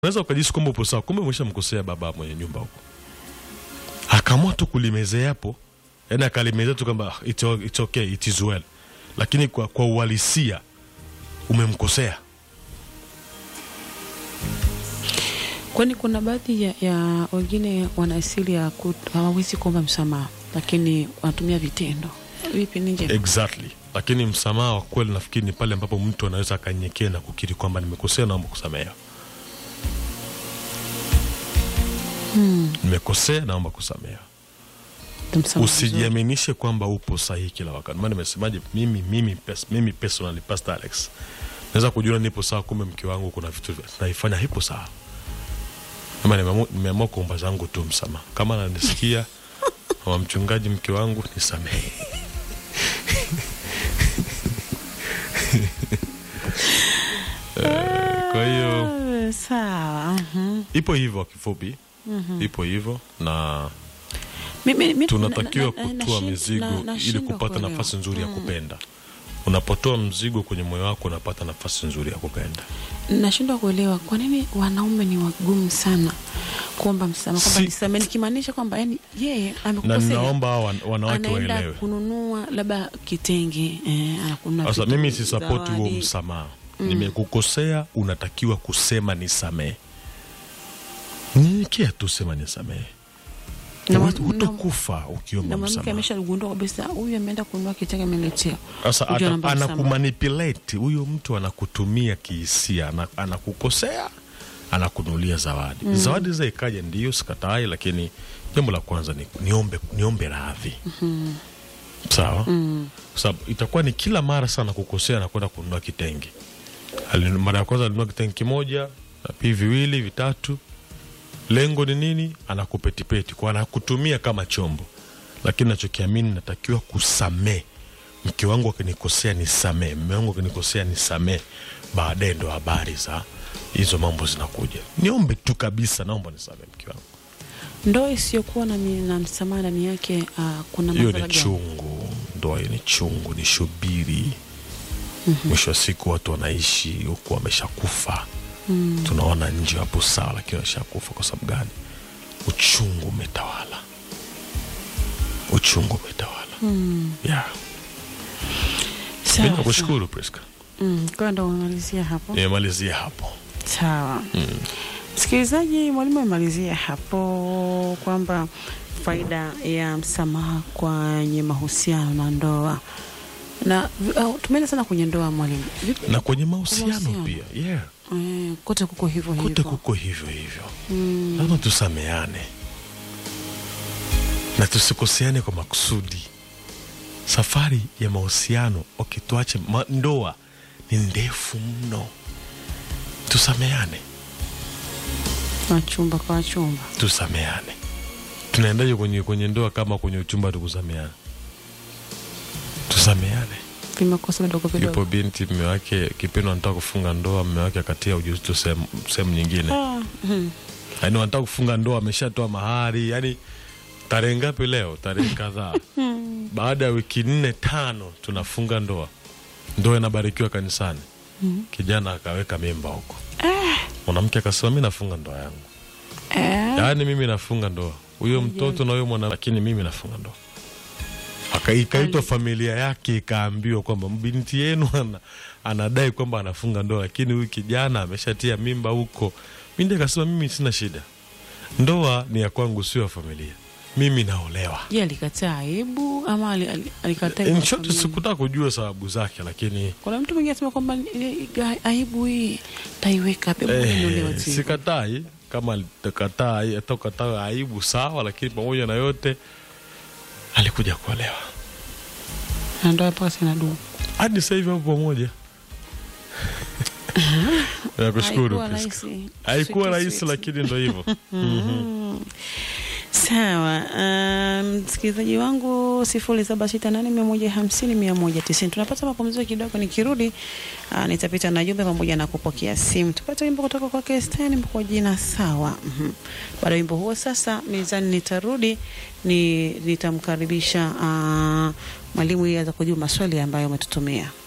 unaweza ukajisi kwamba upo sawa, kumbe umeshamkosea baba mwenye nyumba huko, akaamua tu kulimezea hapo, yani akalimezea tu kwamba it's, o- it's okay, it is well, lakini kwa, kwa uhalisia umemkosea. Kwani kuna baadhi ya, ya wengine wana asili ya ku- hawawezi kuomba msamaha, lakini wanatumia vitendo. Vipi ninje? Exactly, lakini msamaha wa kweli nafikiri ni pale ambapo mtu anaweza akanyenyekea na kukiri kwamba nimekosea, naomba kusamehewa. Nimekosea, naomba kusamehewa. Msamaha mzuri. usijiaminishe kwamba upo sahihi kila wakati. Maana nimesemaje, mimi mimi pes, mimi personally Pastor Alex naweza kujiona nipo sawa, kumbe mke wangu kuna vitu naifanya hipo sawa. Ama nimeamua nimeamua kuomba zangu tu msamaha, kama nanisikia wa mchungaji, mke wangu nisamehe. Eh, Kwa hiyo Ah, sawa. mhm. ipo hivyo, kwa kifupi ipo hivyo na Mimi- mi- tunatakiwa na- na- na- kutoa nashin- mizigo na- ili nashindwa kupata kuelewa. nafasi nzuri ya kupenda. Unapotoa mzigo kwenye moyo wako, unapata nafasi nzuri ya kupenda. Nashindwa kuelewa kwa nini wanaume ni wagumu sana kuomba msamaha, kwamba Si- nisamehe, nikimaanisha kwamba yani yeye Na amekukosea, ninaomba hawa wan- wanawake anaenda waelewe. kununua labda kitenge eh, anakununua Sasa vitu, mimi sisapoti huo zawadi. msamaha. Nimekukosea, unatakiwa kusema nisamehe. Nyenyekea tu, sema nisamehe. Na Hut- mwa- Hutokufa ukiomba na mwanamke msamaha. ameshagundua kabisa huyu ameenda kununua kitenge ameletea. Sasa Ujue ata- anaomba msamaha. anakumanipulate huyo mtu, anakutumia kihisia, ana- anakukosea, anakunulia zawadi. Zawadi za ikaja, ndiyo sikatai, lakini jambo la kwanza ni niombe, niombe radhi sawa, kwa sababu itakuwa ni kila mara sana kukosea na kwenda kununua kitenge. Ali- Mara ya kwanza alinunua kitenge kimoja, na pili viwili, vitatu. Lengo ni nini? Anakupetipeti kwa anakutumia kama chombo, lakini nachokiamini natakiwa kusamee. Mke wangu akinikosea nisamee, mme wangu akinikosea nisamee. Baadaye ndo habari za hizo mambo zinakuja. Niombe tu kabisa, naomba nisamee mke wangu. Ndoa isiyokuwa na, mi- na msamaha ndani yake ah, kuna Hiyo madhara ni gani? chungu, ndoa hiyo ni chungu, ni shubiri. Mwisho wa siku watu wanaishi huku wameshakufa. Tunaona nje wapo sawa, lakini wameshakufa. Kwa sababu gani? Uchungu umetawala, uchungu umetawala. Yeah. Sawa, Mi nakushukuru Priska, Mm, kwa hiyo ndo umemalizia hapo. nimemalizia hapo. Sawa. Msikilizaji, mwalimu amemalizia hapo kwamba faida ya msamaha kwenye mahusiano na ndoa na uh, tumeenda sana kwenye ndoa mwalimu. Vipi? na kwenye mahusiano Mahusiano. pia yeah. Eh, kote kuko hivyo kote hivyo. kuko hivyo hivyo lazima tusameane na tusikoseane kwa makusudi safari ya mahusiano okay, tuache ma, ndoa ni ndefu mno tusameane Wachumba kwa wachumba. tusameane tunaendaje kwenye, kwenye ndoa kama kwenye uchumba tukusameane tusameane Vimekosa vidogo yupo vidogo. binti mme wake kipindi wanataka kufunga ndoa mme wake akatia ujauzito sehemu sehemu nyingine Ah, mhm. yaani wanataka kufunga ndoa ameshatoa mahari yani tarehe ngapi leo tarehe kadhaa baada ya wiki nne tano tunafunga ndoa ndoa inabarikiwa kanisani kijana akaweka mimba huko mwanamke akasema mi nafunga ndoa yangu Eh, yaani mimi nafunga ndoa huyo mtoto na huyo mwana lakini mimi nafunga ndoa Aka- ikaitwa familia yake ikaambiwa kwamba binti yenu ana, anadai kwamba anafunga ndoa lakini huyu kijana ameshatia mimba huko mi ndiye akasema mimi sina shida ndoa ni ya kwangu sio ya familia mimi naolewa Je, alikataa aibu ama ali- ali- alikataa In kwa short, familia? sikutaka kujua sababu zake lakini Kuna mtu mwingine anasema kwamba eh, eh, aibu hii taiweka pepo eh, sikatai kama atakataa atakataa aibu sawa lakini pamoja na yote alikuja kuolewa na ndoa mpaka sina dumu. hadi sasa hivi hapo pamoja. Nakushukuru Haikuwa Priska. rahisi. Haikuwa Sweet, rahisi, sweet. lakini ndo hivyo. Sawa, um, msikilizaji wangu sifuri saba sita nane mia moja hamsini mia moja tisini. Tunapata mapumziko kidogo, nikirudi uh, nitapita na jumbe pamoja na kupokea simu. Tupate wimbo kutoka kwake Stani kwa jina sawa. Mhm. Baada ya wimbo huo sasa mezani nitarudi ni nitamkaribisha uh, mwalimu ili aweze kujibu maswali ambayo umetutumia.